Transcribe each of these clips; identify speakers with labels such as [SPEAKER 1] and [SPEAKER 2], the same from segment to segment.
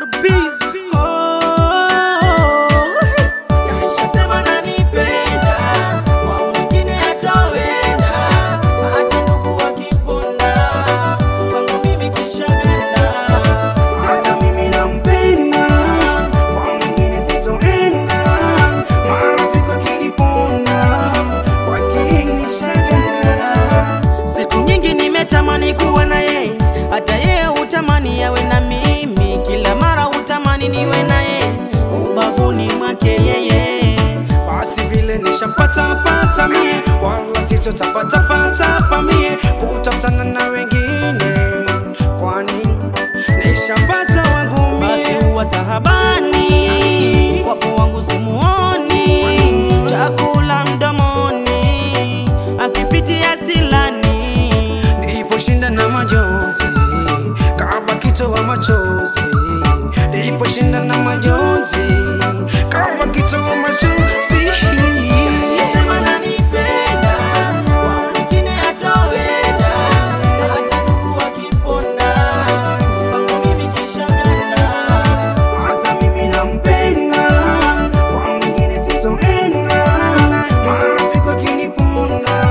[SPEAKER 1] Barbies. Oh,
[SPEAKER 2] Kaisha sema nanipenda, kwa mwingine hatawenda, hata ndugu wakiponda, kwangu mimi kisha ganda.
[SPEAKER 3] Hata mimi nampenda, kwa mwingine sitoenda. Marafiki wakiniponda, kwake nishaganda.
[SPEAKER 2] Siku nyingi nimetamani kuwa na yeye, hata yeye hutamani yawe na mimi. Kila mara hutamani niwe na yeye, ubavuni mwake yeye.
[SPEAKER 3] Basi vile nishampata pata mie, wala sitotapata pata pa mie kutafutana na wengine, kwani nishampata wangu
[SPEAKER 2] Basi
[SPEAKER 3] mie.
[SPEAKER 2] huwa tahabani, wapo wangu simuoni, chakula mdomoni, akipitia silani.
[SPEAKER 3] Niliposhinda na majonzi kama kitoa machozi, niliposhinda na majonzi kama kitoa machozi.
[SPEAKER 2] Sema nanipenda, kwa mwingine hatawenda, hata ndugu wakiponda, kwangu mimi kisha ganda.
[SPEAKER 3] Hata mimi nampenda, kwa mwingine sitoenda. Marafiki wakiniponda,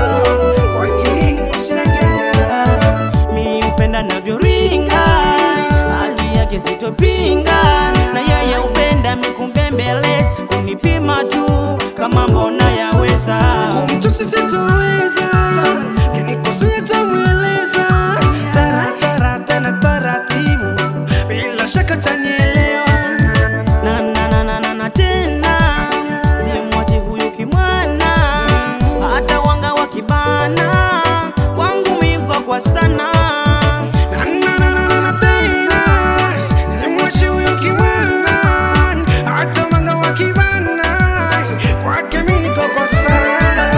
[SPEAKER 3] kwake nishaganda.
[SPEAKER 2] mi upenda navyoringa hali yake sitopinga na yeye upenda mikumbembeleza kunipima tu kama mbona yaweza
[SPEAKER 3] Kumtusi sitoweza, kinikosea tamweleza. Taratara tena taratibu, bila shaka tanielewa.
[SPEAKER 2] na, na, na, na, na, na tena simwache huyu kimwana hata wanga wa kibana kwangu migwa kwa sana
[SPEAKER 3] Na, na, na, na, na, na, tena, simwachi huyu kimwana, hata mwanga wa kibana, kwake mimi niko kwa sana.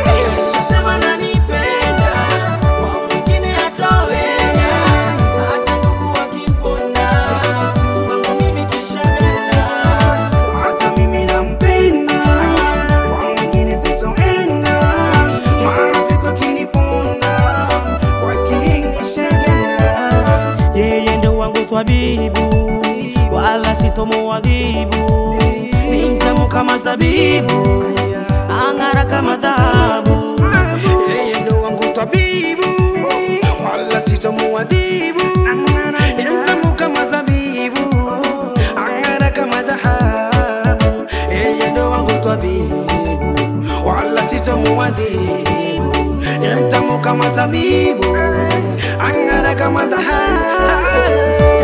[SPEAKER 2] Sema nanipenda, kwa mwingine hataweza, hata ndugu wakimponda, kwangu mimi kisha ganda.
[SPEAKER 3] Hata mimi nampenda, kwa mwingine sitoenda. Marafiki wakiniponda, kwake nishaganda.
[SPEAKER 2] Yeye ndo wangu twabibu, wala sitomuadhibu. Ni mtamu kama zabibu, ang'ara kama dhahabu.
[SPEAKER 3] Yeye ndo wangu tabibu, wala sitomuadhibu. Ni mtamu kama zabibu, ang'ara kama dhahabu. Yeye ndo wangu tabibu, wala sitomuadhibu. Ni mtamu kama zabibu, ang'ara kama dhahabu.